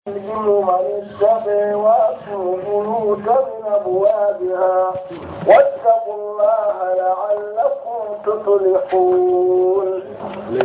يلزم من السماوات بيوتا من أبوابها واتقوا الله لعلكم تفلحون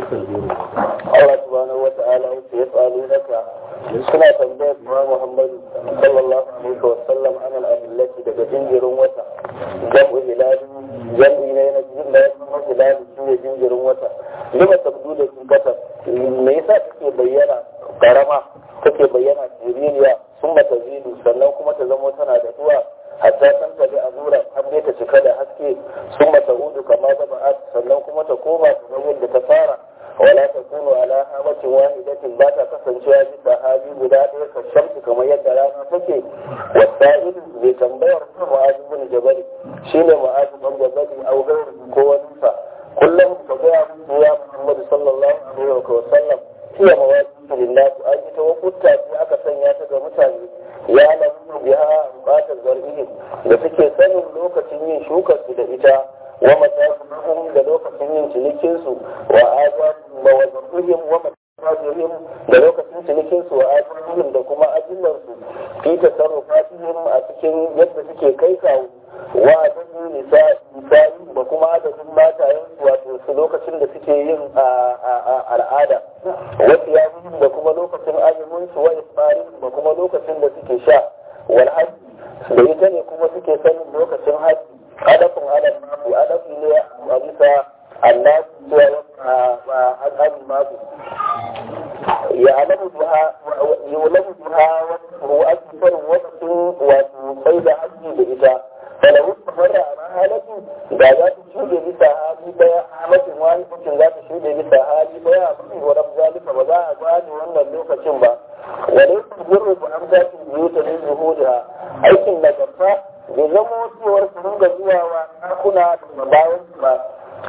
Allah subhanahu wa ta'ala ya tsali naka suna tambayar ma Muhammad sallallahu alaihi wa sallam an al-adillati daga jinjirin wata jam'u hilali jam'i ne na jin da kuma hilali shi ne jinjirin wata lima tabdu da sun kata me yasa take bayyana karama take bayyana siririya sun mata zidu sannan kuma ta zamo tana da duwa hatta san ta bi azura har dai ta cika da haske sun mata hudu kama da ba'at sannan kuma ta koma ta zama yadda ta fara wala ta kunu ala hamatin wahidatin ba ta kasancewa bisa hali guda ɗaya ka shamsu kamar yadda rana take wasa'il mai tambayar mu'azu bin jabali shine mu'azu bin jabali au gairi ko wani sa kullum ka gaya musu ya muhammadu sallallahu alaihi wa sallam hiya mawaqit lillah an yi tawakkuta sai aka sanya ta ga mutane ya lamu biha bukatar zarihim da suke sanin lokacin yin shukar su da ita wa matafihim da lokacin yin cinikin su wa azabihim wa wazarihim wa matafihim da lokacin cinikin su wa azabihim da kuma ajillar su fi tasarrufatihim a cikin yadda suke kai kawo wa adadin nisa'i da kuma adadin matayen su wato su lokacin da suke yin al'ada wasu ya da kuma lokacin azumin su wa isfarin da kuma lokacin da suke sha wal hajji da ita ne kuma suke sanin lokacin hajji adafin adaf maku adafi ne a bisa Allah cewa al'adun maku ya alamu duha ya alamu duha wa ake sanin lokacin wato sai da hajji da ita falahu tafarra a halatu da za ta shuɗe bisa hali daya halatin wani mutum za ta shuɗe bisa hali daya a cikin wadda zalika ba za a gane wannan lokacin ba wale su jirru ku an za su biyu ta min zuhuriha aikin nagarta bai zama cewar su ringa zuwa wa ɗakuna da bayan su ba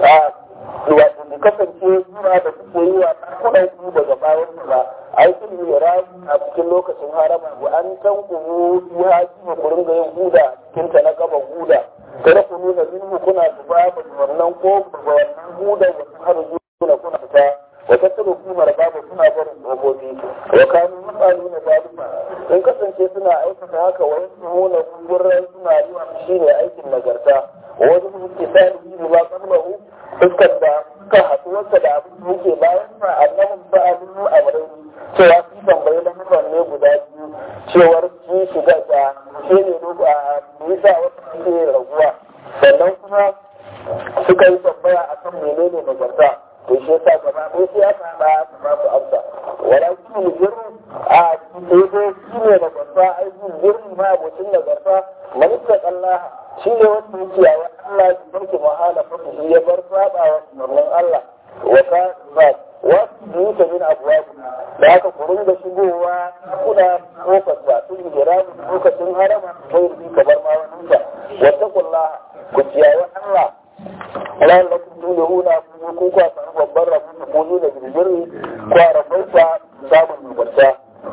wato da kasance zuwa da suke yi wa ɗakunan su daga bayan su ba aikin miras a cikin lokacin harama wa an tankumu ya haji ku ringa yin huda a cikin ta na gaban huda kada ku nuna minhu kuna zuba da wannan ko daga wannan huda wasu har zuwa kuna fita wa tattaro kumar babu suna barin gobobi wa kanu mutane na zalima in kasance suna aikata haka wa yasu nuna gurran suna yi shine aikin nagarta wajen suke sani yi ba kalmahu fuskar da suka haɗuwarsa da abin da yake bayan sa annabin ba'alinu a wurin cewa su tambayi lamuran ne guda biyu cewar shi shiga da shi ne a nisa wata suke raguwa sannan kuma suka yi tambaya a kan menene nagarta to shi yasa gaba ko sai aka haɗa aka ba su amsa wala shi ne jirru a sai dai shi ne nagarta aikin jirru ma abocin nagarta manista Allah shi ne wanda yake yawa Allah ya barke mahala fata shi ya bar saba wa umarnin Allah wa ka ba wasu biyu ta min abuwa da aka kurin da shigowa kuna kofar ba tun hijira lokacin harama sai rubi kamar ma wani ta wata kullaha ku ciyawa Allah Allah da kun tuni huna ku ku kwa samu babban rabu ku ku nuna birbiri kwa rabaita samun nagarta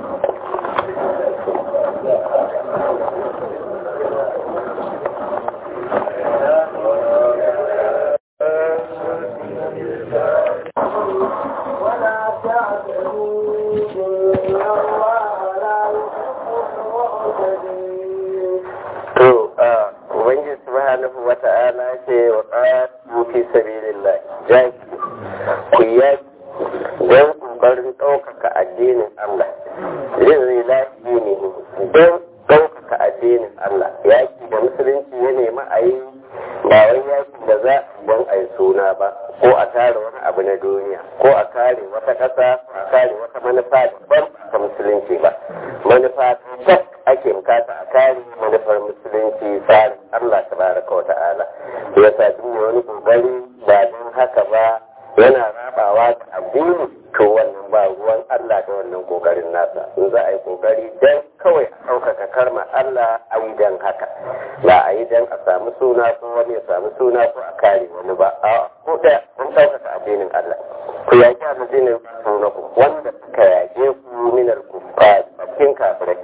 subhanahu wa ta'ala ce wa qatu fi sabilillah jaki ku yaki don kokarin ɗaukaka addinin Allah zai lafi ne don ɗaukaka addinin Allah yaki da musulunci ya nemi a yi ba wai yaki da za don a yi suna ba ko a tare wani abu na duniya ko a kare wata ƙasa a kare wata manufa daban ta musulunci ba manufa ta ake bukata a kare manufar musulunci tsarin Allah tabaraka wa ta'ala ya sa duk wani kokari ba don haka ba yana rabawa da addini to wannan ba ruwan Allah da wannan kokarin nasa in za a yi kokari dan kawai a ɗaukaka karma Allah a yi dan haka ba a yi dan a samu suna ko wani ya samu suna ko a kare wani ba a ko da kun ɗaukaka addinin Allah ku yaƙi addinin sunaku wanda suka yaƙe ku minar kufa cikin kafirai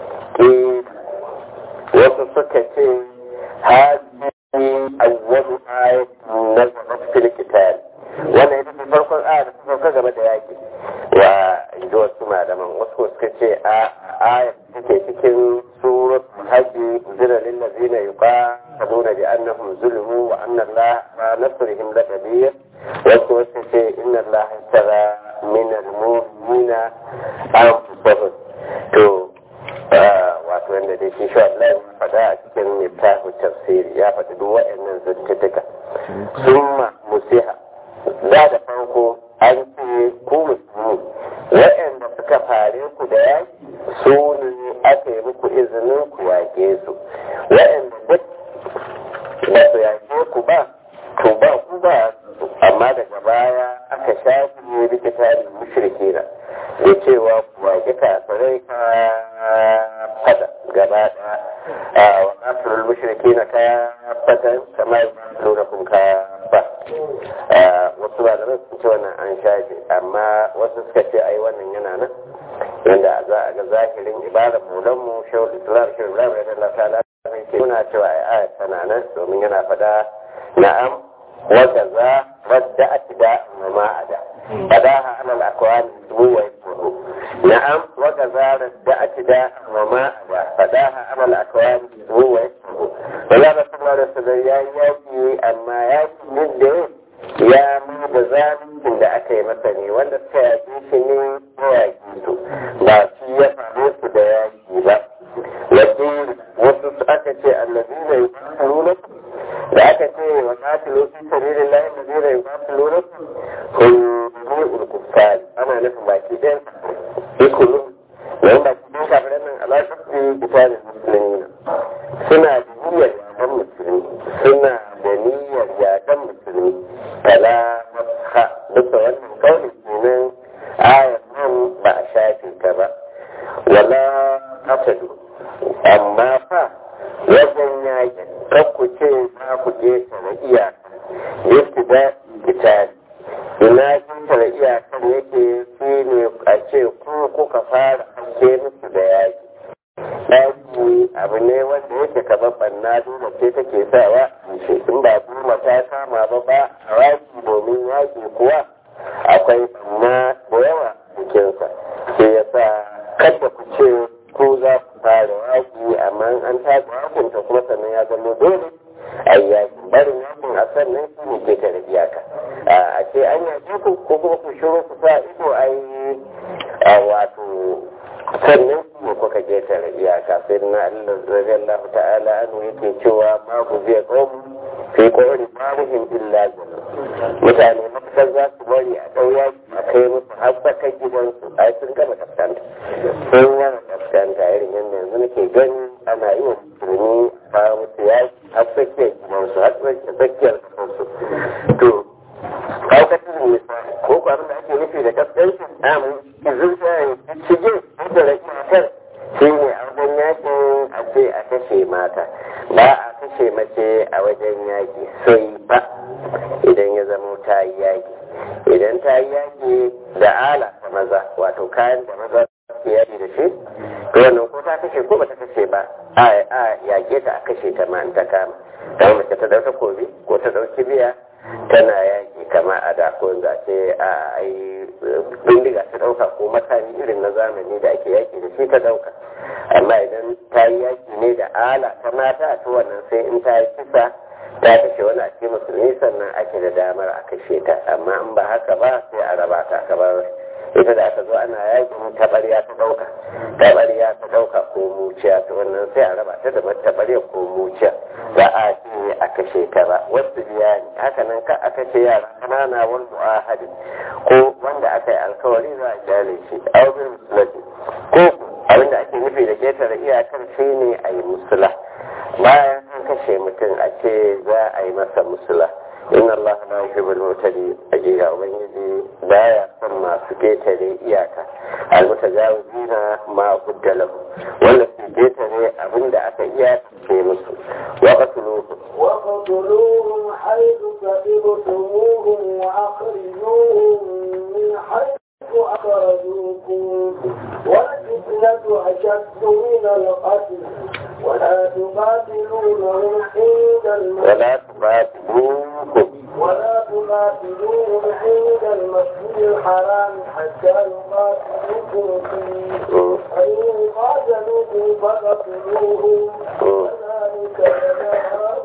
wasu suka ce hadi awwalu ayatin nazarat fil qital wannan ita ce farkon aya da ta sauka game da yaki wa inji wasu malaman wasu suka ce a aya take cikin surat hajji zira lil ladina yuqatiluna bi annahum zulmu wa anna allaha ma nasrihim laqadir wasu wasu ce inna allaha tara min al-mu'minina anfusahum to wato wanda dai shi shi Allah ya faɗa a cikin littafin tafsiri ya faɗi duk waɗannan zantuttuka summa musiha da da farko an ce ku musulmi waɗanda suka fare ku da yaki su ne aka yi muku izinin ku yaƙe su waɗanda duk ba su yaƙe ku ba to ba ku ba amma daga baya aka shafi rikita da mushriki na da cewa ku yaƙi kafirai ka fada gaba ɗaya wa kafirul mushriki na ka fada kamar lura kun ka ba wasu ba da sun ce wannan an shafe amma wasu suka ce ai wannan yana nan yanda za a ga zahirin ibadar mulan mu shawul islam shawul islam ya dalla ta ala ke muna cewa ai ayat tana nan domin yana fada na'am wa kaza radda atida wa ma ada fadaha ala al-aqwal huwa yaqulu na'am wa kaza radda atida wa ma ada fadaha ala al-aqwal huwa yaqulu wala rasulullah sallallahu alaihi wasallam ya yi amma ya yi da ya mu da zalincin da aka yi masa ne wanda suka yaƙi shi ne ya yaƙi su ba shi ya faru su da yaƙi ba yaƙi wasu aka ce allazi ne ya nuna da aka ce wa katilu fi sabilin lahi allazi ne ya nuna kun kuffari ana nufin baki ɗayan ikulu yayin baki ɗayan kafiran nan alaƙar su bitalin musulmi suna da niyyar yaƙan musulmi suna da niyyar yaƙan musulmi fala masha bisa wannan kauli kenan ayar nan ba a shafe ta ba wala asadu amma fa wajen yaƙin kan ku ce za ku je na iyaka yadda da kitali ina kintar iyakar yake shi ne a ce ku kuka fara ake musu da yaƙi ɗaki abu ne wanda yake kamar ɓanna dole ce take sawa in ba kuma ta kama ba ba a yaki domin yaki kuwa akwai ɓanna da yawa cikinsa sai ya sa kada ku ce ko za ku fara yaki amma an taga yakin ta kuma sannan ya zama dole a yaki barin yakin a sannan shi ne ke tare iyaka a ce an yaki ku ko kuma ku shiru ku sa ido a yi wato sannan kuma kuka ketare iyaka sai na Allah radiyallahu ta'ala anhu yake cewa ma ku zai qawm fi qawli barihim illa mutane matakar za su bari a ɗauya a kai musu har saka gidansu ai sun gama kaskanta sun gama kaskanta irin yadda yanzu nake gani ana yi wa musulmi kawo musu yaki har tsakiyar gidansu har tsakiyar kasansu to kaukacin nisa ko ko abin da ake nufi da kaskanci amin zuciya ya shige da rakiyar shi ne a wajen yakin a ce a kashe mata ba a kashe mace a wajen yaki sai ba idan ya zama ta yi yaki idan ta yi yaki da ala ta maza wato kayan da maza ke yaki da shi to wannan ko ta kashe ko ba ta kashe ba a yake ta a kashe ta ma ta kama kamar mace ta dauka kobi ko ta dauki biya tana yaki kama a da ko za ce a ai bindiga ta dauka ko makami irin na zamani da ake yaki da shi ta dauka amma idan ta yi yaki ne da ala ta mata to wannan sai in ta yi kisa ta kashe wani a cikin musulmi sannan ake da damar a kashe ta amma in ba haka ba sai a raba ta kamar ita da aka zo ana yakin tabariya ta dauka tabariya ta dauka ko muciya ta wannan sai a raba ta da tabariya ko muciya ba a ce a kashe ta ba wasu biya ne haka nan ka a kashe yara kanana wal mu'ahadi ko wanda aka yi alkawari za a kyale shi aubin musulati ko abin da ake nufi da ketare iyakar shi ne a yi musula bayan an kashe mutum a ce za a yi masa musula inna Allah la yuhibbul mutadi ajiya ubangiji baya son masu ketare iyaka almutajawizina ma qudda lahu wanda su ketare abinda aka iya ce musu wa qatluhu wa qatluhum haythu sabiqtumuhum wa akhrijuhum min haythu akhrajukum والفتنة أشد من القتل ولا تقاتلونهم عند المسجد ولا تقاتلوهم ولا تقاتلوهم عند المسجد الحرام حتى يقاتلوكم فيه فإن قاتلوكم فقتلوهم كذلك جزاء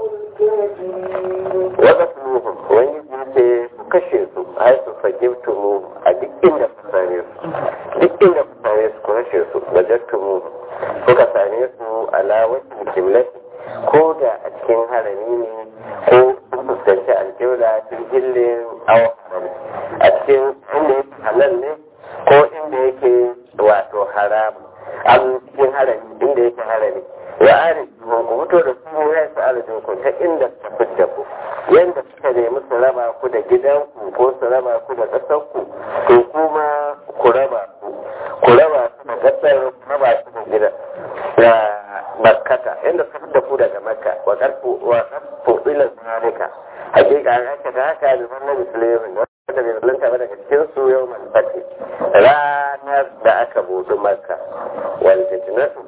الكافرين وقتلوهم wani ce ku kashe su har su fagimtu mu a duk inda ku same su duk inda ku same su ku kashe su wajattu mu kuka same su ala wasu kiblati ko da a cikin harami ne ko sun fuskanci alƙibla cikin hillin awa a cikin inda yake halal ne ko inda yake wato haram an cikin harami inda yake harami wa ari ku fito da su ya sa arzikin ku ta inda ta fitta ku yanda suka nemi su raba ku da gidanku ko su raba ku da ƙasarku to kuma ku raba ku ku raba su da ƙasar raba su da gidan da makkata inda suka fitta ku daga makka wa karfu wa karfu ila zalika hakika an aikata haka da wannan musulmi wanda bai zalunta ba daga cikin su yau man fati ranar da aka buɗe makka wal fitnatu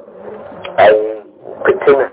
ai fitina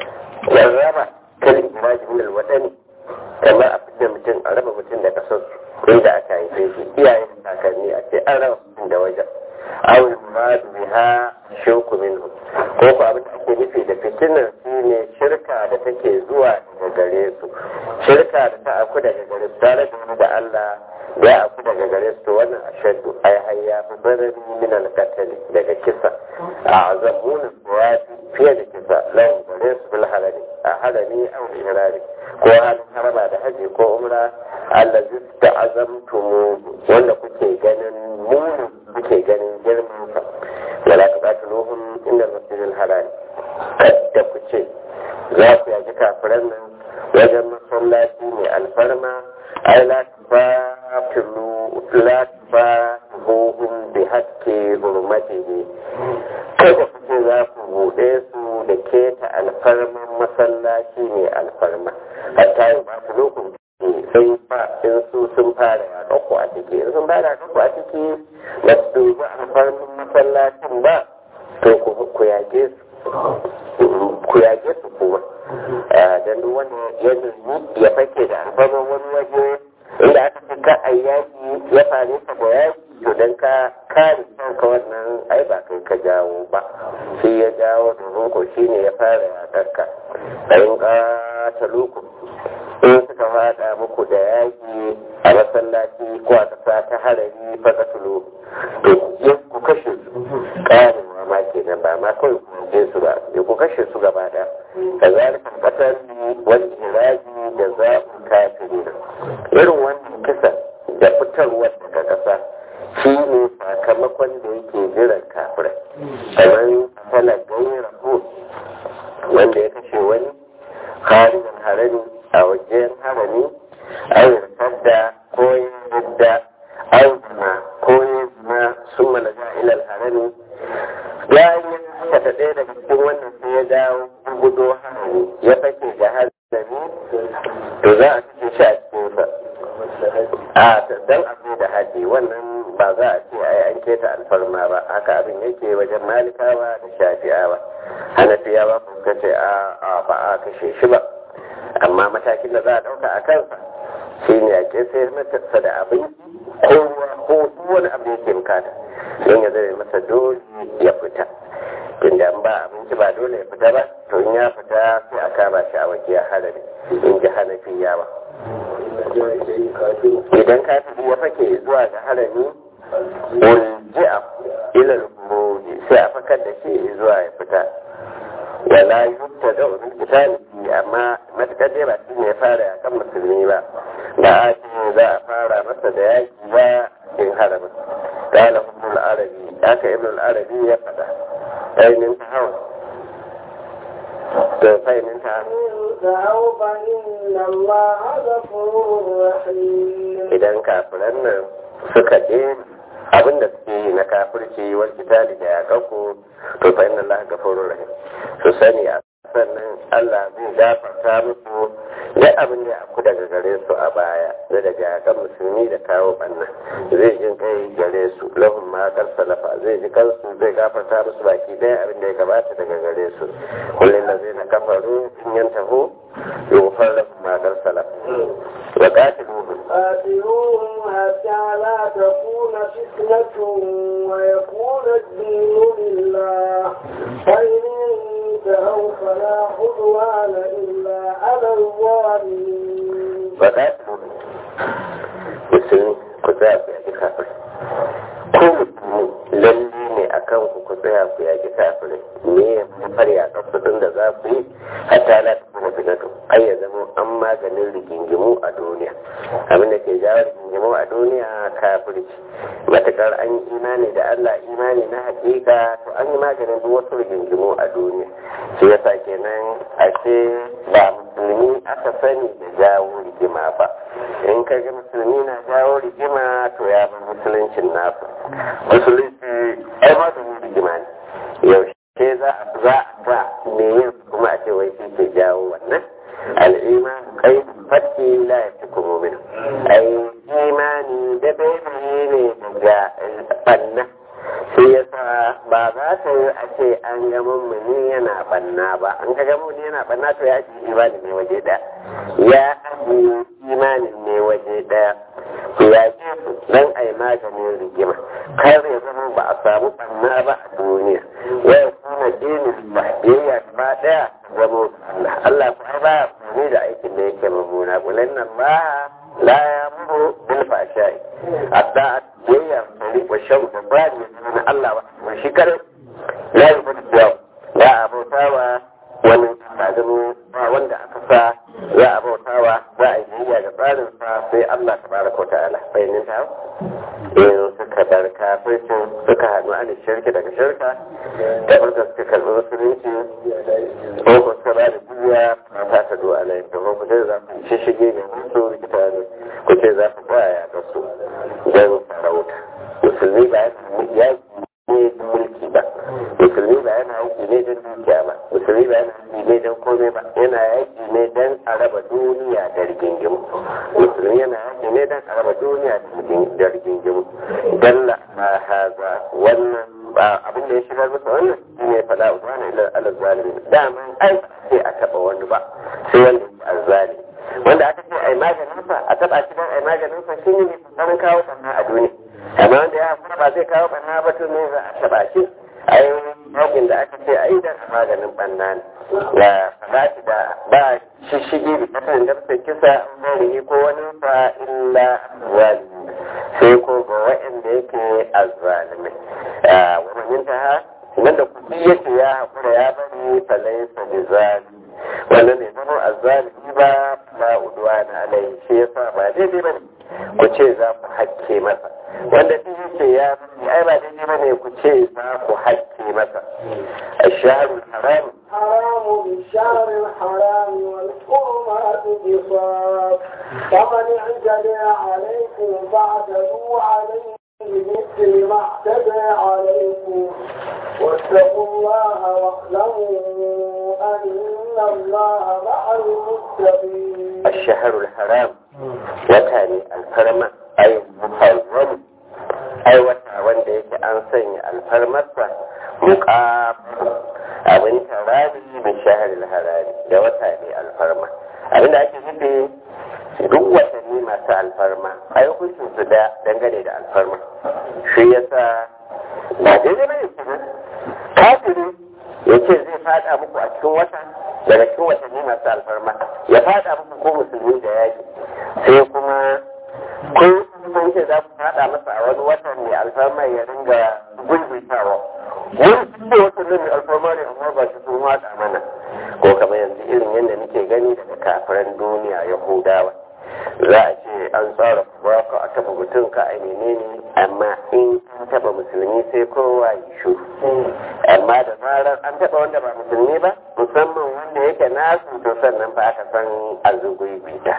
raba kalin iraji min alwadani kamar a fitar mutum a raba mutum da kasar inda aka haife shi iyayen kakanni a ce an raba mutum da wajen awul muradu biha shauku minhu ko ko abin da ake nufi da fitinar shi ne shirka da take zuwa daga gare su shirka da ta aku daga gare su tare da wani da Allah ya aku daga gare su to wannan ashaddu ai hayya fi barari min al daga kisa a azabuna suwati fiye da kisa lawan gare su bil halali a halali aw ihrari ko halin haraba da haji ko umra allazi ta'azamtumu wanda kuke ganin muni kuke ganin girman sa wala tuqatiluhum inda masjidil haram kadda ku ce za ku yaji kafiran nan wajen masallaci mai alfarma ai la tufatilu la tufatihuhum bi haqqi hurmatihi kada ku ce za ku buɗe su da keta alfarman masallaci mai alfarma hatta yi ba su lokaci sai fa in su sun fara yaƙa ku a ciki in sun fara yaƙa ku a ciki ba su dubi alfarman masallacin ba to ku yage su ku yage su kuma don duk wanda ya nemi ya fake da alfarman wani waje inda aka fi ka a yaƙi ya fare ka da yaƙi to don ka kare kanka wannan ai ba kai ka jawo ba shi ya jawo domin ko shi ne ya fara yaƙarka ɗayin ƙata lokacin in suka fada muku da yaƙi a masallaci ko a ƙasa ta harari faka tulo to yin ku kashe su ƙarewa ma kenan ba ma kawai ku je su ba ya ku kashe su gaba da da zalikan ƙasar wani iraji da zaɓin kafiri irin wannan kisa da fitarwar daga ƙasa shi ne sakamakon da yake jiran kafirai kamar tana ganin rahoto wanda ya kashe wani harijan harami a wajen harami an yarda ko yadda an zina ko zina sun malaga ilal harami ya yi haka ta ɗaya daga cikin wannan sai ya dawo gudo harami ya fake da harami to za a cikin shi a cikinsa a dan abu da haji wannan ba za a ce ai an keta alfarma ba haka abin yake wajen malikawa da shafi'awa hanafiyawa kuma ce a ba a kashe shi ba amma matakin da za a ɗauka a kansa shi ne a sai masa da abin kowa ko wani abu da yake bukata don ya zai masa dole ya fita tunda an ba abinci ba dole ya fita ba to in ya fita sai a kama shi a wajen harami in ji hanafi yawa idan kafiri ya fake zuwa ga harami ulji'a ilal mudi sai a fakar da shi zuwa ya fita wala yutta da wani kitali amma matakar dai ba shi ne ya fara ya kan musulmi ba da a ce za a fara masa da yaki ba in haramin قال ابن العربي ذاك ابن العربي يقضى أين انتهوا فإن انتهى انتهوا فإن الله غفور رحيم idan kafiran nan suka je abin da suke yi na kafirci wal kitali da yaƙaƙo to fa inna Allah gafurur rahim su sani a sannan Allah zai gafarta musu da abin da aku daga gare su a baya zai daga yakan musulmi da kawo banna zai jin kai gare su lahum ma kar salafa zai ji kansu zai gafarta musu baki ɗaya abin da ya gabata daga gare su kullum da zai na kafaru in yantahu yughfar lahum ma kar salafa wa qatiluhum قاتلوهم حتى لا تكون فتنة ويكون الدين لله فإن انتهوا فلا عدوان إلا على الظالمين wa qatiluhum musulmi ku tsaya ku yaƙi kafir ko musulmi lalle ne a kan ku ku tsaya ku yaƙi kafirai me ya far yaƙar kudin da za ku yi hatta la ta kuma fitatu ai ya zama an maganin rigingimu a duniya abin da ke jawo rigingimu a duniya kafirci matakar an yi imani da Allah imani na hakika to an yi maganin duk wasu rigingimu a duniya shi yasa kenan ashe ba musulmi aka sani da jawo rigima ba in ka ga musulmi na jawo rigima to ya bar musuluncin nasu musulunci ai ma da rigima ne yaushe za a za a ga me yin kuma a ce wai shi ke jawo wannan al'iman kai fatki la ya fi kuma min ai imani da bai ne daga banna shi yasa ba za ta yi a ce an ga mummuni yana banna ba an ka ga mummuni yana banna to ya ji imani ne waje daya ya aji imanin ne waje daya ya ji dan a yi maganin rigima kar ya zama ba a samu banna ba a duniya ya kuma dinin ba biyayya ba daya zama Allah Allah ko ba ne da aikin da yake mamuna kullun nan ba la yamuru bil fashai hatta biyayya bari wa shau da ba ne na Allah ba shi kare la yubudu yau ya abautawa wani sadinu ba wanda aka sa ya abautawa za a yi biyayya ga tsarin sa sai Allah tabaraka ta'ala bayanin ta in suka bar kafircin suka haɗu a shirki daga shirka da furta suka karɓi musulunci ko ko suka ba da duniya a ta ta duwa alayin da ko ce za ku shi shige ga su rikita ne ku ce za ku kwaya ga su don sarauta musulmi ba ya ne don mulki ba musulmi ba yana aiki ne don dukiya ba musulmi ba yana aiki ne don komai ba yana aiki ne don a raba duniya da rigingimu musulmi yana aiki ne don a raba duniya da rigingimu dalla ma haza wannan ba abin da ya shigar masa wannan shi ne fada ubana ila ala zalimi dama ai ba sai a taba wani ba sai wanda ya azzali wanda aka ce ai maganin sa a taba shi dan ai maganin sa shine ne tsarin kawo sanna a duniya amma wanda ya kuma ba zai kawo banna ba to ne za a taba shi ai yakin da aka ce ai da maganin banna ne ya fada shi da ba shishigi da kasan da sai kisa an ko wani fa illa zalimi sai ko ga waɗanda yake azzalimai wani ta ha nan da kuɗi yake ya haƙura ya bari falaisa da zalimi wannan ne zama azzalimi ba ba uduwa na alai shi yasa ba daidai ba ne ku ce za ku hakke masa wanda duk yake ya bari ai ba daidai ba ne ku ce za ku hakke masa الشهر الحرام حرام بالشهر الحرام والحرمات قصاص فمن اعتدى عليكم فاعتدوا عليه بمثل ما اعتدى عليكم واتقوا الله واعلموا ان الله مع المتقين الشهر الحرام وتاني الحرم أي محرم أي وتا wanda yake an sanya alfarmarsa muƙam abin tarari min shaharil harari da wata ne alfarma abinda ake nufi duk watanni masu alfarma a hukuncin su da dangane da alfarma shi yasa ba daidai bane kenan kafiri ya ce zai fada muku a cikin wata daga cikin watanni masu alfarma ya fada muku ko musulmi da yaki sai kuma ko sun ce za ku fada masa a wani watan mai alfarma ya ringa gulbitawa wani ce watan nan mai alfarma ne amma ba shi sun wada mana ko kamar yanzu irin yadda nake gani daga kafiran duniya yahudawa za a ce an tsara ba ka a taba mutum ka a menene amma in an taba musulmi sai kowa yi shu amma da zarar an taba wanda ba musulmi ba musamman wanda yake nasu to sannan ba aka san azugui bita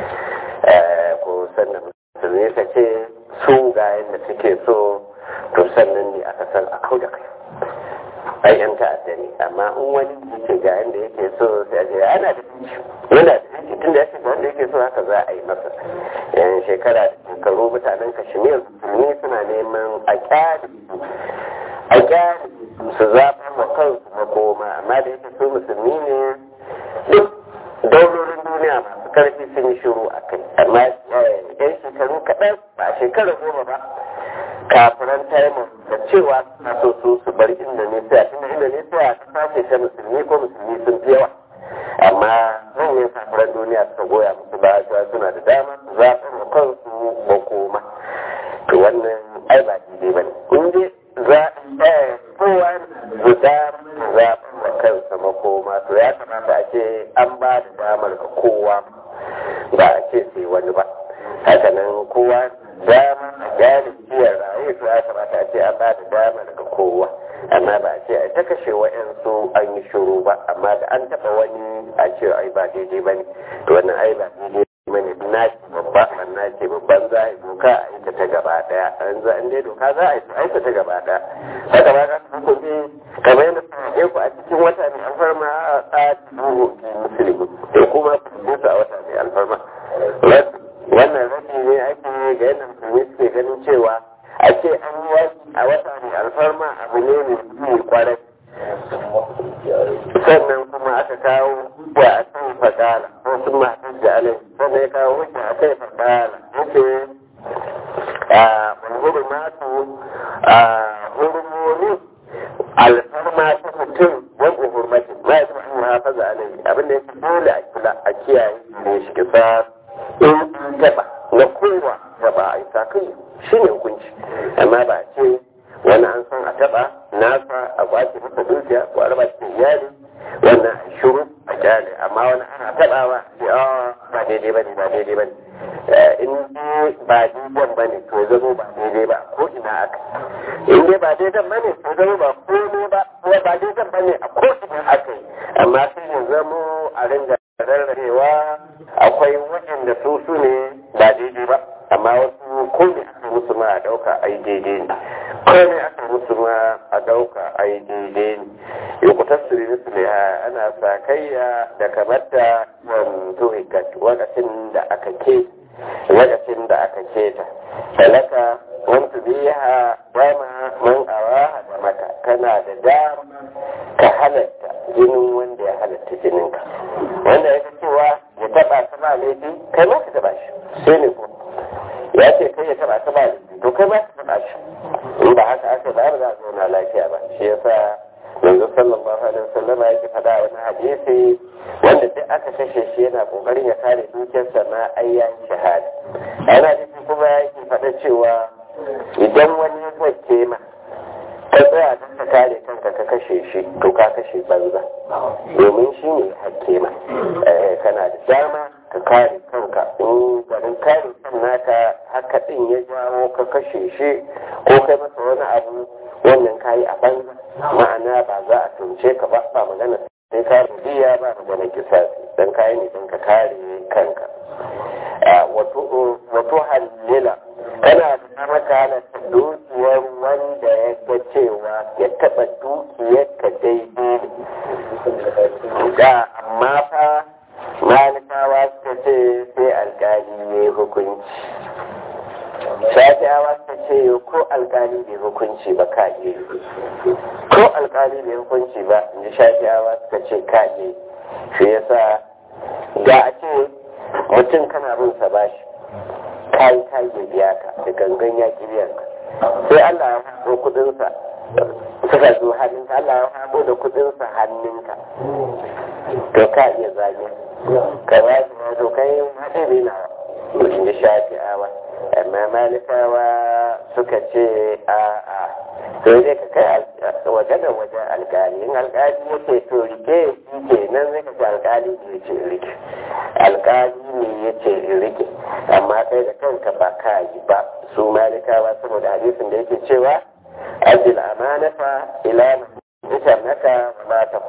ko sannan musulmi ka ce su ga yadda suke so to sannan ne aka san a kau da kai ai yan ta'adda ne amma in wani yake ga yanda yake so sai a ce ana da yana da yanki tun da ya ce ga wanda yake so haka za a yi masa yan shekara da shekaru mutanen kashmir musulmi suna neman a kyari a kyari su zaɓa wa kansu makoma amma da yake su musulmi ne duk daulorin duniya masu karfi sun yi shiru a kai amma yan shekaru kaɗan ba shekara goma ba kafiran taimon da cewa suna so su su bar indonesia tunda indonesia ta sace ta musulmi ko musulmi sun fi yawa amma manyan kafiran duniya suka goya musu ba cewa suna da dama su zaɓa wa kansu makoma to wannan ai ba daidai ba ne in dai za a kowa guda zaɓa wa kansa makoma to ya kamata a ce an ba da damar ga kowa ba a ce sai wani ba hakanan kowa dama a gyara ciyar raye to ya kamata a ce an ba da damar ga kowa amma ba a ce a ta kashe wa'yansu an yi shuru ba amma da an taɓa wani a ce ai ba daidai ba ne to wannan ai ba daidai ba ne na ce babba an na ce babban za a yi doka a yi ta gaba daya an za an dai doka za a yi aika ta gaba daya haka ba ka san kuɗi kamar yadda suka ku a cikin wata mai alfarma a tsarin musulmi da kuma su a wata mai alfarma wannan rashi ne ake ga yadda musulmi suke ganin cewa a ce an yi yaki a wata mai alfarma abu ne mai kwarai sannan kuma aka kawo wa a kan fadala ko sun matan da alai sannan ya kawo wuce a kai fadala yake a wani matu a hurmoni alfarma ta mutum wani hurmatin ma ya taɓa an hafaza alai abinda yake dole a kula a kiyaye ne shi kisa in taɓa na kowa taɓa a isa kai shi ne hukunci amma ba ce wani an san a taɓa nasa a kwace masa dukiya ko a raba cikin iyali wannan a shuru a kyale amma wani ana taɓawa sai a ba daidai ba ne ba daidai ba ne in ba daidai ba ne to zama ba daidai ba ko ina aka in dai ba daidai ba ne to zama ba ko ne ba ko ba daidai ba ne a ko ina aka yi amma sai ya zamo a ringa rarrabewa akwai waɗanda su su ne ba daidai ba amma wasu ko ne aka musu ma a ɗauka ai daidai ne ko ne aka musu ma a ɗauka ai daidai ne yukutar su ne su ne ana sakayya da kamar da wanzu hikat wakacin da aka ke lokacin da aka keta talaka wanda biya dama man awaha da maka kana da dama ka halatta jinin wanda ya halatta jininka wanda ya cewa ya taba ta ba laifi kai ma ka taba shi sai ne ko ya ce kai ya taba ta ba laifi to kai ma ka taba shi in ba haka aka ba ba za a zauna lafiya ba shi yasa yanzu sallallahu alaihi wasallam yake faɗa wani hadisi wanda duk aka kashe shi yana kokarin ya kare dukiyarsa na ayyan shahada ana nufi kuma yake faɗa cewa idan wani ya kwace ma ka tsaya don ka kare kanka ka kashe shi to ka kashe banza domin shi ne hakke ma kana da dama ka kare kanka in garin kare kan naka haka din ya jawo ka kashe shi ko kai masa wani abu wannan kayi a banza ma'ana ba za a tunce ka ba ba magana sai ka rubiya ba magana kisasi dan kayi ne don ka kare kanka wato halila kana da maka halatta dukiyar wanda ya ga cewa ya taɓa dukiyar ka daidai da amma fa malikawa suka ce sai alkali ya yi hukunci shafi'awa suka ce ko alkali bai hukunci ba ka yi ko alkali bai hukunci ba in ji shafi'awa suka ce ka yi shi yasa da a ce mutum kana bin sa bashi kayi kayi ya biya ka da gangan ya ki biyan ka sai Allah ya haɗo kuɗinsa suka zo hannunka Allah ya haɗo da kuɗinsa hannunka to ka iya zage ka ba shi ma to kai haɗe bai na in ji shafi'awa amma malikawa suka ce a a sai dai ka kai waje da waje alkali in alkali ya ce to rike shi ke nan zai ka ce alkali ne ya ce rike alkali ne ya ce rike amma kai da kanka ba ka yi ba su malikawa saboda hadisin da yake cewa ajil amanata ila ita naka ma ta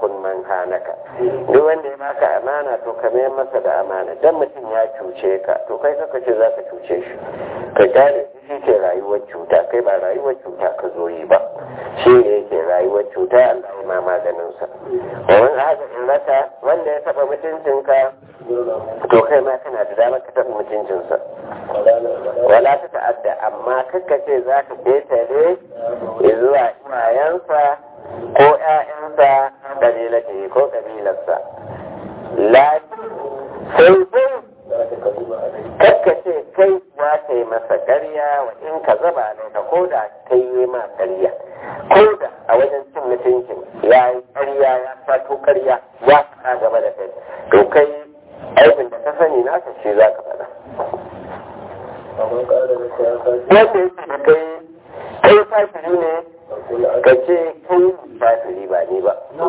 takun man hanaka duk wanda ya baka amana to ka mayar masa da amana dan mutum ya cuce ka to kai kaka ce za ka cuce shi ka gane shi ke rayuwar cuta kai ba rayuwar cuta ka zo yi ba shi ne yake rayuwar cuta Allah ya ma maganin sa wani haka in raka wanda ya taba mutuncinka to kai ma kana da damar ka taba mutuncinsa wala ta ta'adda amma kakka ce za ka ketare zuwa iyayensa ko ƴaƴansa kabilatihi ko kabilarsa lafi sai dai kakka ce kai za ka yi masa ƙarya wa in ka zaba alaika ko da kai yi ma ƙarya ko da a wajen cin mutuncin ya yi ƙarya ya fato ƙarya ya faɗa gaba da kai to kai aikin da ka sani nasa shi za ka faɗa wanda yake da kai kai fasiri ne ka ce kai fasiri ba ni ba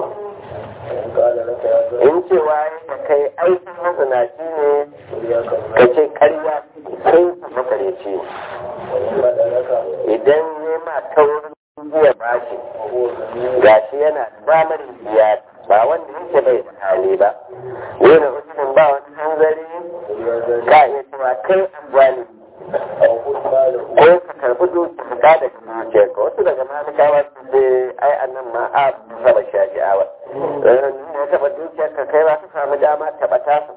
in cewa da kai aikin mazinaci ne ka ce karya kai makareci idan ne ma taurin biya bashi gashi yana damar biya ba wanda yake bai da hali ba ne da mutumin ba wani hanzari ka iya cewa kai amfani ko ka karbi dukiya da dukiya ka wasu daga malikawa su ce ai annan ma a saba shaji'awa ya taba dukiyar ka kai ba su samu dama taba tasu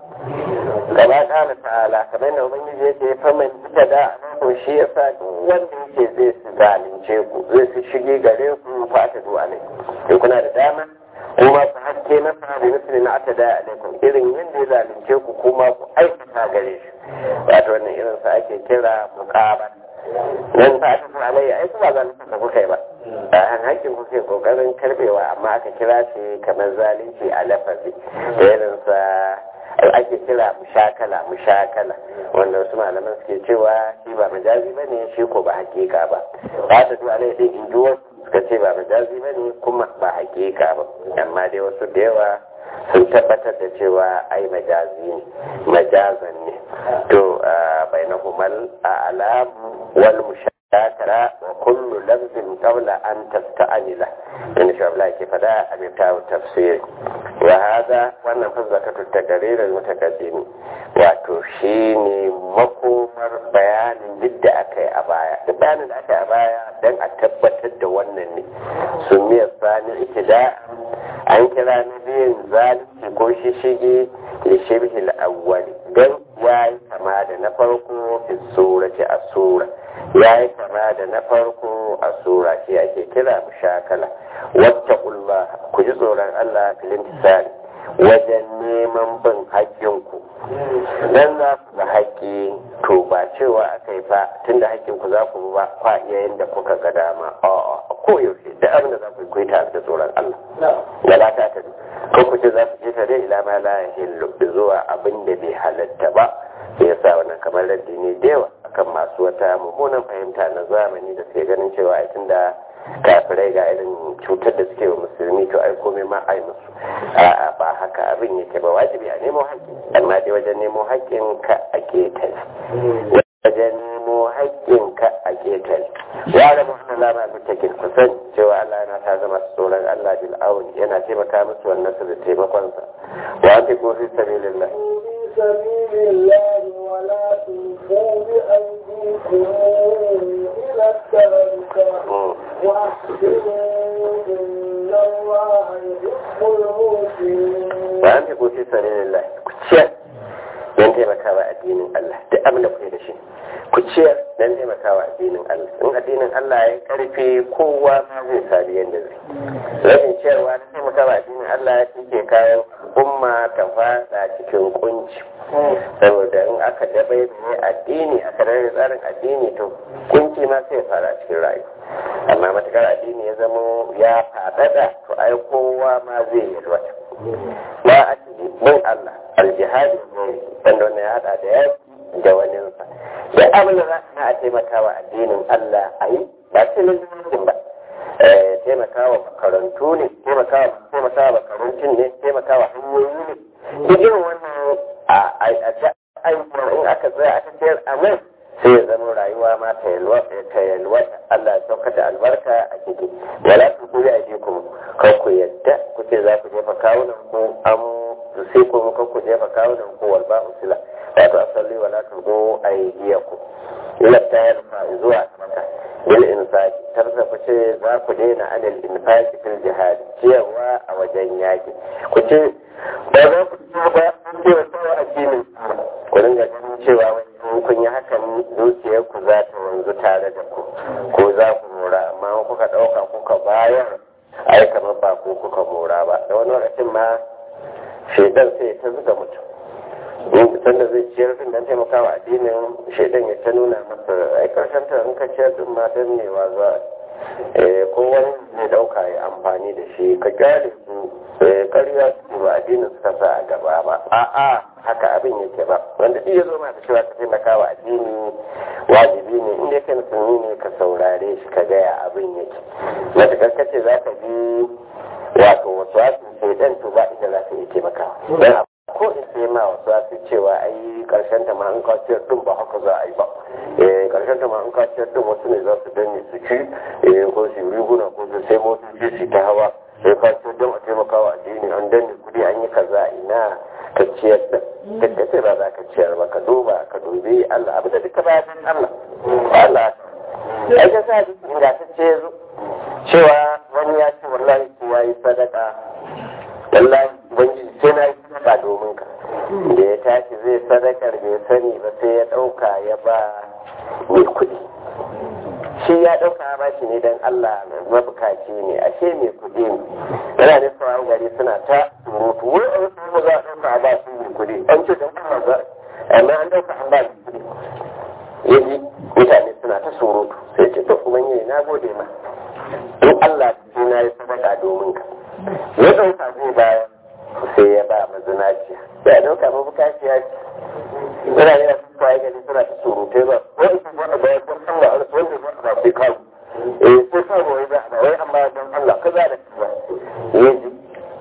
gaba kala ta'ala kamar da ubangiji yake faman ita da ko shi yasa duk wanda yake zai su zalunce ku zai su shige gare ku fa ta zuwa ne sai kuna da dama kuma ku hakke masa da nufin na ata da alaikum irin yadda ya zalunce ku kuma ku aikata gare shi wato wannan irin sa ake kira muqabal nan ta aka fi alayya ai kuma zalunci ka kuka yi ba a han hakkin kuke kokarin karbewa amma aka kira shi kamar zalunci a lafazi da irin sa ake kira mushakala mushakala wanda wasu malaman suke cewa shi ba majazi bane shi ko ba hakika ba ba ta zuwa alayya din injuwa suka ce ba majazi bane kuma ba hakika ba amma dai wasu da yawa sun tabbatar da cewa ai majazi ne majazan ne to bai na humal a alamu wal mushakara wa kullu lafzin qabla an tasta'anila in sha Allah ke fada a mitawu tafsir wa hada wannan fazzakatu taqrir al mutaqaddim wato shine makomar bayanin duk da aka yi a baya duk bayanin da aka yi a baya dan a tabbatar da wannan ne sumiyar sani ikida an kira na biyun zalunci ko shishige da shibhil awwali don ya yi kama da na farko fi sura ce a sura ya yi kama da na farko a sura shi ake kira mushakala wata kulla ku ji tsoron Allah filin tisari wajen neman bin haƙƙinku dan za ku ga haƙƙi to ba cewa aka yi fa tunda haƙƙinku za ku ba kwa iya yadda kuka ga dama a koyaushe da abin da za ku yi tare da tsoron Allah da la ta ta ko ku ce za ku je tare ila ma la yahillu zuwa abin da bai halatta ba sai ya sa wannan kamar raddi ne da yawa akan masu wata mummunan fahimta na zamani da suke ganin cewa a tunda kafirai ga irin cutar da suke wa musulmi to ai komai ma ai musu a'a ba haka abin yake ba wajibi a nemo haƙƙi amma dai wajen nemo haƙƙin ka a ketare wajen nemo haƙƙin ka a ketare ya da muhammad lama mutakin kusan cewa Allah yana ta zama tsoron Allah bil auni yana taimaka musu wannan su da taimakonsa wa fi ko fi sabilillah سبيل الله ولا تلقوا بأيديكم إلى التهلكة وأحسنوا إن الله يحب المحسنين. wa an fi ko fi sabilillah ku ciyar don taimakawa addinin Allah duk abin da kuke da shi ku ciyar don taimakawa addinin Allah in addinin Allah ya karfe kowa ma zai sami yadda zai rashin ciyarwa da taimakawa addinin Allah ya ke kayan umma ta fada cikin kunci saboda in aka dabai mai addini aka rage tsarin addini to kunci ma sai fara cikin rayu amma matakar addini ya zamo ya fadada to ai kowa ma zai yi wata ba a cikin bin Allah aljihadi ne wanda wannan ya hada da yaki da waninsa da abin da za a taimakawa addinin Allah a yi ba sai lalacin ba taimakawa makarantu ne taimakawa makarantun ne taimakawa hanyoyi ne duk irin wannan a ayyukan in aka tsaya aka sayar a nan sai ya zama rayuwa ma ta yalwata Allah ya sauka da albarka a ciki wala ku kuri a jikum kan ku yadda ku ce za ku jefa kawunan ku an sai ku kan ku jefa kawunan ku wal ba'u sila wato asalli wala ku go aydiyaku ila ta yarfa zuwa maka bil infaqi tarsa ku ce za ku daina anil infaqi fil jihad ciyarwa a wajen yaki ku ce ba za ku ci ba kun ce wa sawa addinin ku dinga ganin cewa wani kun yi hakan dukiyar ku za ta wanzu tare da ku ko za ku mora amma kuka ɗauka kuka bayar ai kamar ba ku kuka mora ba da wani lokacin ma shaidan sai ta zuga mutum mutum da zai ciyar din dan taimakawa addinin shaidan ya ta nuna masa ai karshen ta in ka ciyar din ma dan ne wa za ko wani zai dauka ya amfani da shi ka kyale su karya su ba addinin suka sa a gaba ba a'a haka abin yake ba wanda duk ya zo ma da cewa ka taimakawa addini wajibi ne inda kai musulmi ne ka saurare shi ka gaya abin yake matuƙar kace za ka bi wato wasu wasu shaidan to ba inda za ka iya taimakawa ko in sai ma wasu wasu cewa ai karshen ta ma an kaciyar din ba haka za a yi ba eh karshen ta ma an kaciyar din wasu ne za su danne su ci eh ko su riguna ko su sai motoci su ta hawa sai kaciyar don a taimakawa addini an danne kudi an yi kaza ina ka ciyar da duk da sai ba za ka ciyar ba ka duba ka dubi Allah abu da duka bayan Allah Allah ai ka sa duk ingantacce ya zo cewa wani ya ce wallahi kowa yi sadaka wallahi ubangiji sai na yi sadaka domin ka da ya tashi zai sadakar bai sani ba sai ya ɗauka ya ba mai kuɗi shi ya ɗauka ya bashi ne don Allah mabukaci ne ashe mai kuɗi ne yana da sauran gari suna ta surutu wai a wasu ba za a ɗauka a ba su mai kuɗi an ce don Allah za amma an ɗauka an ba mai kuɗi yaji mutane suna ta surutu sai ce to ubangiji na gode ma in Allah sai na yi sadaka domin ka ya ɗauka zai bayar sai ya ba mazinaciya sai a ɗauka mabukaciya ce suna yi su kwaye gani suna ta surutai ba wani su ba a bayar don Allah wanda ba a ba sai kawo eh sai kawo wai ba a wai amma don Allah ka za da kaza ya ji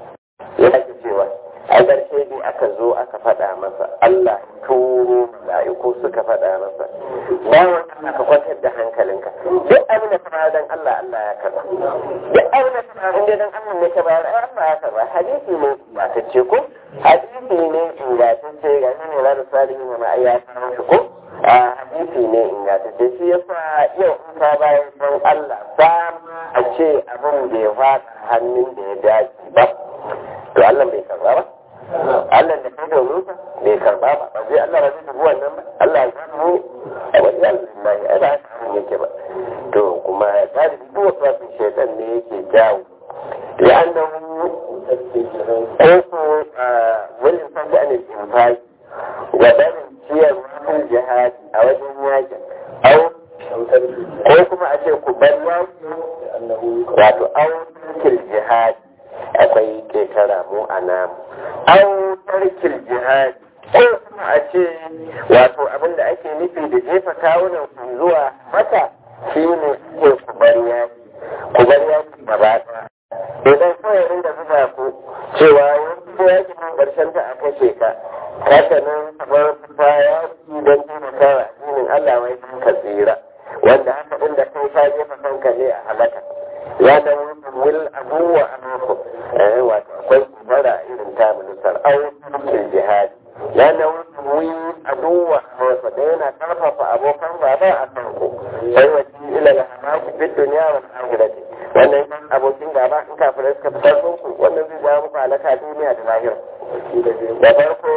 ya ake cewa a ƙarshe dai aka zo aka faɗa masa Allah turo mala'iku suka faɗa masa bawan Allah ka kwantar da hankalinka duk abin da ka bayar dan Allah Allah ya karba duk abin da ka bayar inda dan Allah ne ka bayar ai Allah ya karba hadisi ne ba ta ce ko hadisi ne ingantacce ga shi ne rada salihu ne ma ai ya kawo shi ko a hadisi ne ingantacce shi yasa yau in ka bayar dan Allah sam a ce abin da ya fada hannun da ya dace ba to Allah bai karba ba Allah da kai domin sa bai karba ba ba zai Allah ba zai dubi wannan ba Allah ya samu a wani yanzu lillahi ai ba haka abin yake ba to kuma ta da duk wasu wasu shaitan ne yake jawo لأنه كيف والإنسان بأن الإنفاق وبين سير في الجهاد أو الجهاد أو ko kuma a ce ku bar wato au tarkil jihad akwai ketara mu a namu au tarkil jihad ko kuma a ce wato abin da ake nufi da jefa kawunan ku zuwa mata shi ne ke ku bar yaki ku bar yaki gaba idan kawai rinda zuba ku cewa wani yaki nan ƙarshen ta a kashe ka haka nan kamar ta yaki don taimakawa addinin Allah wai ka tsira wanda haka ɗin da kai ka jefa kanka ne a halaka ya da wil abuwa a mako eh wato akwai kubara irin ta ministar aukin jihadi ya da wil abuwa a mako da yana karfafa abokan gaba a kanku sai wasi ila la hamaku bid dunya wal akhirati wannan abokin gaba in kafirai suka fitar ku wannan zai jawo muku halaka duniya da lahira da farko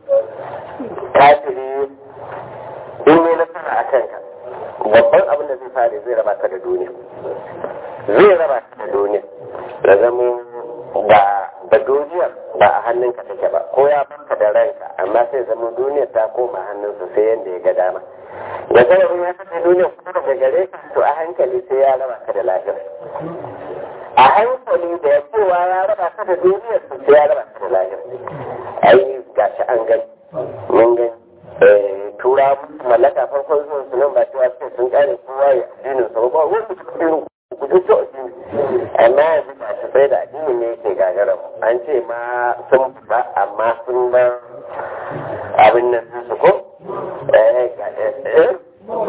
kafiri in ne nasara a kanka babban abin da zai fare zai raba ka da duniya zai raba ka da duniya da zama ba da duniyar ba a hannunka take ba ko ya baka da ranka amma sai zama duniyar ta koma hannunsa sai yadda ya ga dama da zarafin ya kasance duniyar kuma daga gare ka to a hankali sai ya raba ka da lafiyar a hankali da ya cewa ya raba ka da duniyar sai ya raba ka da lafiyar ai gashi an gani mun gani tura mallaka farkon zuwan su nan ba cewa suke sun kare kowa ya addinin sa ba wanda suka irin ku ji to addini amma yanzu ba su sai da addini ne yake gagara an ce ma sun ba amma sun ba abin nan su ko eh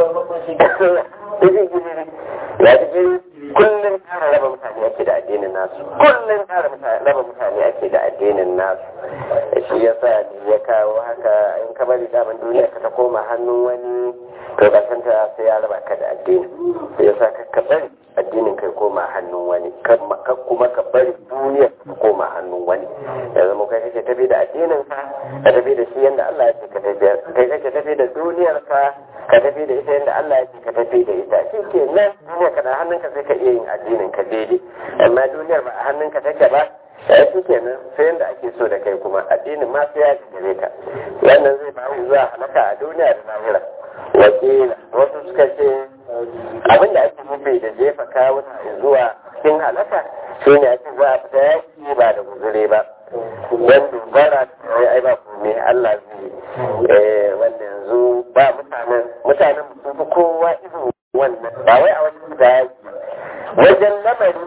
raba mutane ake da addinin nasu shi yasa ya kawo haka in ka bari daman duniya ka ta koma hannun wani to karshen ta sai ya raba ka da addini sai yasa ka ka bari addinin kai koma hannun wani ka kuma ka bari duniya ka koma hannun wani ya zama kai kake tafi da addinin ka ka tafi da shi yadda Allah ya ce ka tafi kai kake tafi da duniyar ka ka tafi da ita yadda Allah ya ce ka tafi da ita shi ke nan duniya ka na hannunka sai ka iya yin addinin ka daidai amma duniyar ba a hannunka take ba ya shi kenan sai yadda ake so da kai kuma addinin ma sai ya gare ka wannan zai ba zuwa halaka a duniya da lahira wakila wasu suka ce abin da ake nufi da jefa kawo zuwa cikin halaka shi ne ake za a fita yaki ba da guzure ba don dubara ai ba kome Allah zai wanda yanzu ba mutanen mutanen sun fi kowa irin wannan ba wai a wajen fita yaki wajen lamari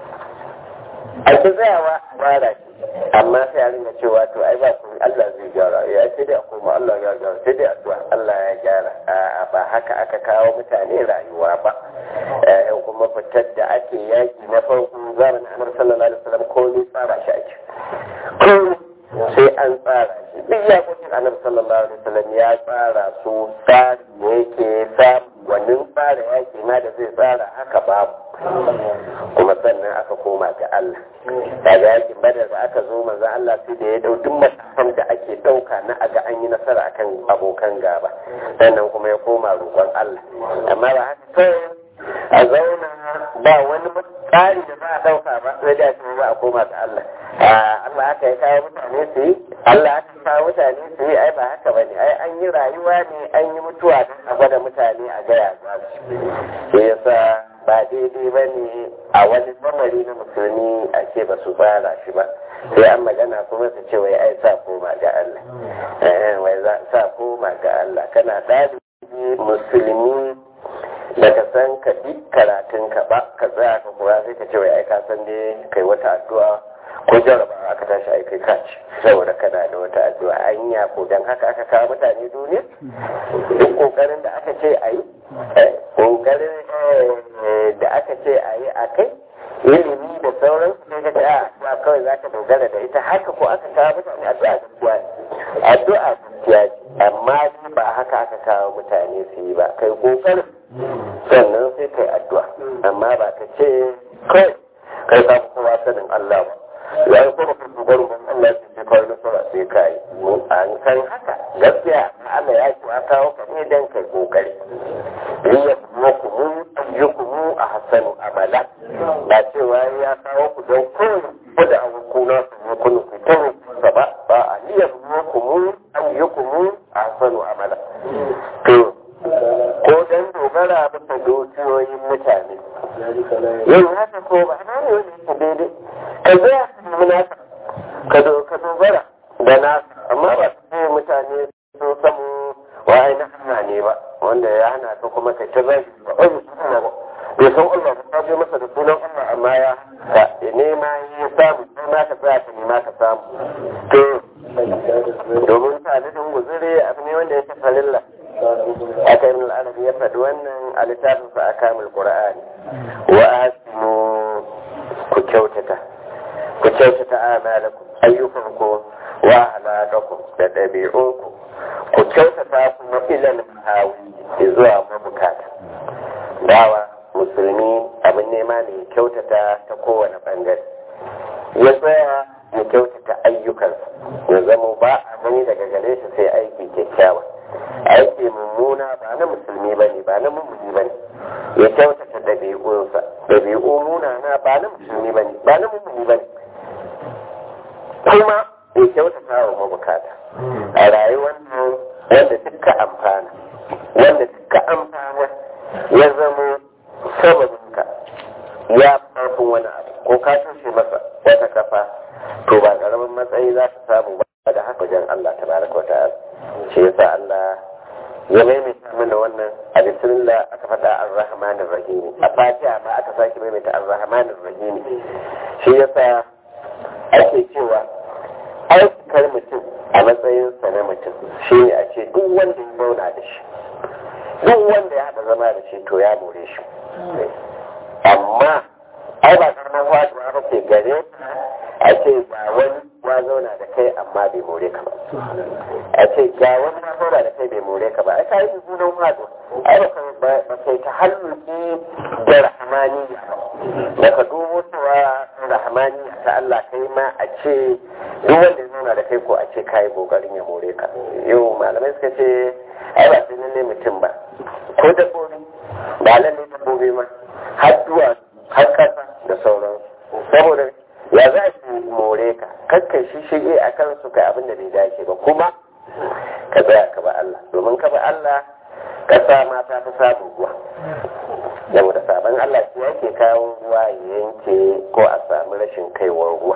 a ki tsayawa bara amma sai a rinka cewa to ai ba kuma Allah zai gyara ya sai dai a koma Allah ya gyara sai dai addu'a Allah ya gyara a ba haka aka kawo mutane rayuwa ba kuma fitar da ake yaki na farko zamanin Annabi sallallahu alaihi wasallam ko ne tsara shi ake ko sai an tsara shi duk yakokin Annabi sallallahu alaihi wasallam ya tsara su tsari ne yake samu wannan tsara yaki na da zai tsara haka babu kuma sannan aka koma ga Allah daga yakin badar da aka zo manzo Allah sai da ya dau duk matakan da ake dauka na aga an yi nasara akan abokan gaba sannan kuma ya koma roƙon Allah amma ba haka kawai a zauna ba wani tsari da za a dauka ba sai da shi ba a koma ga Allah Allah haka ya kawo mutane su yi Allah haka kawo mutane su yi ai ba haka bane ai an yi rayuwa ne an yi mutuwa a gwada mutane a gaya za su yasa ba daidai ba ne a wani lamari na musulmi a ce ba su fara shi ba sai an magana kuma su ce wai ai sa koma ga Allah wai za sa koma ga Allah kana ɗalibi musulmi da ka san ka bi karatun ka ba ka tsaya ka kura sai ka ce wai ai ka san dai kai wata addu'a ko jarabawa aka tashi ai kai kaci saboda kana da wata addu'a anya ko dan haka aka kawo mutane duniya duk kokarin da aka ce ayi kokarin da aka ce ayi a kai ilimi da sauran su ka ce a kawai za ka dogara da ita haka ko aka kawo mutane addu'a gaskiya addu'a gaskiya amma ba haka aka kawo mutane su yi ba kai kokarin sannan sai kai addu'a amma ba ka ce kai kai ka kowa sanin Allah ba ya yi kuma kan dubaru ban Allah ya ce kawai nasara sai ka yi an san haka gaskiya Allah ya ce kawo ka ne dan kai kokari riya kuma kuma ayyukumu a hasanu amala ba cewa ya kawo ku don kowane ku da abokuna su yi kunu ku ta rukunsa ba ba a riya kuma kuma ayyukumu a hasanu amala to ko dan dogara bisa dukiyoyin mutane yin haka ko ba na ne wani yake daidai ka zai nemi nasa ka dogara da nasa amma ba su ce mutane sun samu wa na hana ne ba wanda ya hana ka kuma ka ta zai ba ɓari su hana ba bai san Allah ba ta je masa da sunan Allah amma ya ka nema ya samu sai ma ka tsaya ka nema ka samu to domin talibin guzuri abu ne wanda ya ta falilla aka yi al'arabi ya faɗi wannan a littafinsa a kamul ƙura'ani wa asinu ku kyautata ku kyautata amalakum ayyukanku wa halakakum da ɗabi'unku ku kyautata kuma ilal hawi zuwa mabukata dawa musulmi abin nema ne ya kyautata ta kowane ɓangare ya tsaya ya kyautata ayyukansa ya zama ba a gani daga gare shi sai aiki kyakkyawa aiki mummuna ba na musulmi ba ne ba na mummuni ba ne ya kyautata ɗabi'unsa ɗabi'u munana ba na musulmi ba ne ba na mummuni ba ne kuma ya kyautata wa mabukata a rayuwar nan wanda duka amfana wanda duka amfana ya zama sababinka ya farfin wani abu ko ka tushe masa wata kafa to ba ƙaramin matsayi za ka samu ba da haka wajen Allah ta baraka wa ta'ala shi yasa Allah ya maimaita mana wannan a bismillah aka faɗa ar-rahmanir rahim a fatiha ma aka sake maimaita ar-rahmanir rahim shi yasa ake cewa aikar mutum a matsayinsa na mutum shi ne a ce duk wanda ya zauna da shi duk wanda ya haɗa zama da shi to ya more shi amma ai ba karamar wajiba ba ke gare a ce ga wani ya zauna da kai amma bai more ka ba a ce ga wani ya zauna da kai bai more ka ba ai ka yi zunan hado ai ba kai ta halluki da rahmaniya ba ka dubo cewa rahmaniya ta Allah kai ma a ce duk wanda ya zauna da kai ko a ce ka yi kokarin ya more ka yau malamai suka ce ai ba sai lalle mutum ba ko dabbobi ba lalle dabbobi ma har duwa har kasa da sauransu saboda ya za su more ka kakkai shi shige a kansu kai abin da bai dace ba kuma ka tsaya ka ba Allah domin ka ba Allah kasa ma ta fi samun ruwa saboda sabon Allah shi yake kawo ruwa ya yanke ko a samu rashin kaiwar ruwa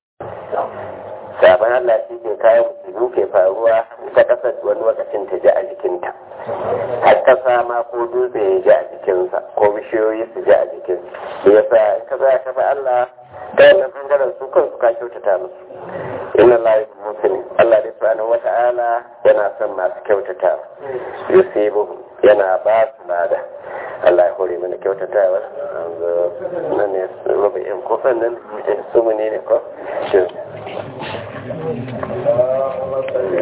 sabon Allah shi ke kawo musulmi ke faruwa ta kasar wani lokacin ta ji a jikinta har kasa ma ko dutse ya ji a jikinsa ko bishiyoyi su ji a jikin su yasa ka za ka ba Allah ta wannan bangaren su kansu ka kyautata musu inna Allah ya musulmi Allah da subhanahu wa ta'ala yana son masu kyautata yusibu yana ba su lada Allah ya hore mana kyautatawa nan ne rubu'in kofan nan su ne ne ko